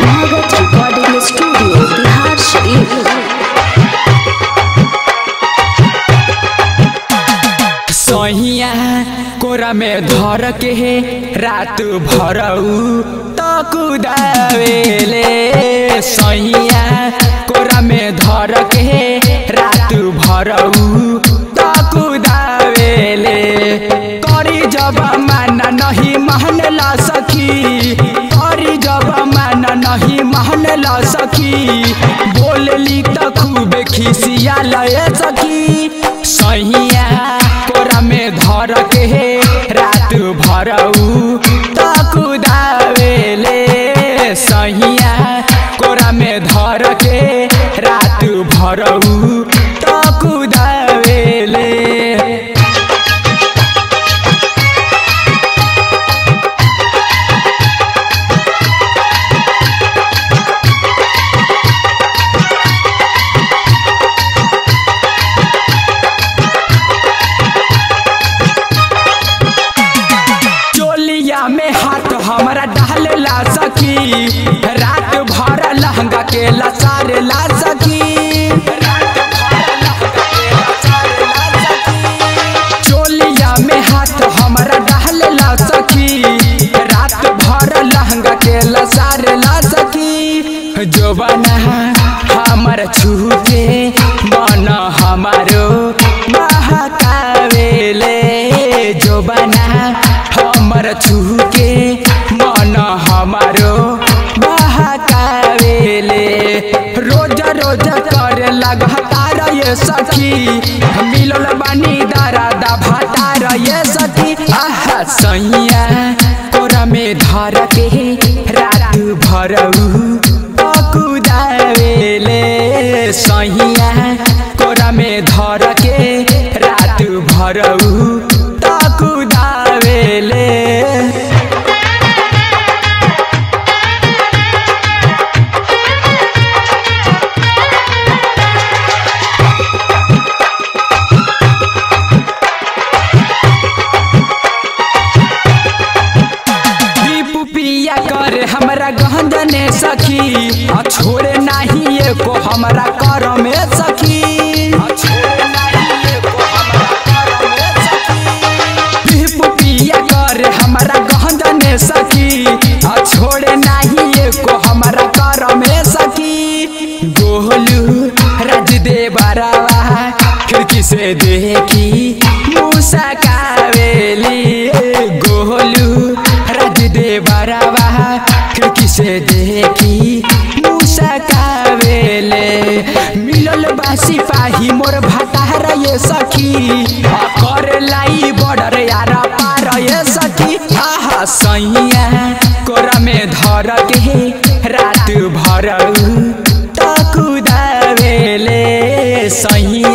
Magat Recording Studio, Bihar Sharif. सहिया कोरा में धर के रात भरऊ त कुदावेले सहिया कोरा में धर के रात भरऊ त कुदावेले करी जब माना नहीं महन ला सखी करी जब माना नहीं महन ला सखी बोलली त खूब खिसिया लय सखी सहिया कोरा में धर के रात भरऊ त कुदावेले सहिया कोरा में धर के रात भरऊ त कुदावेले चोलिया में हाथ हमारा डालेला सखी रात भर लहंगा के लसारे ला सखी चोलिया में हाथ हमारा डालेला सखी रात भर लहंगा के लसारे ला सखी जो बना हमर छूके मन हमारो महकावेले जो बना हमर छूके मन हमारो बहकावेले रोज रोज करे लगातार ये सखी मिलल बानी दारा दा भातार ये सखी आहा सैया कोरा में धर के रात भरऊ कुदावेले सहिया कोरा में धर के रात भरऊ त कुदावेले दीप पिया कर हमरा गहंजने सखी आ छोड़े नाही एको हमरा कर में सखी दीप पिया कर हमरा गहंजने सखी आ छोड़े नाही एको हमरा कर में सखी गोलू राज दे बरावा खिड़की से देखी मूसा कावेली गोलू राज दे बरावा खिड़की से देखी मूसा कावेले मिलल बा सिपाही मोर भातार ये सखी आ कर लाई बॉर्डर यार पार ये सखी आहा सैया कोरा में धर के रात भरऊ त कुदावेले सैया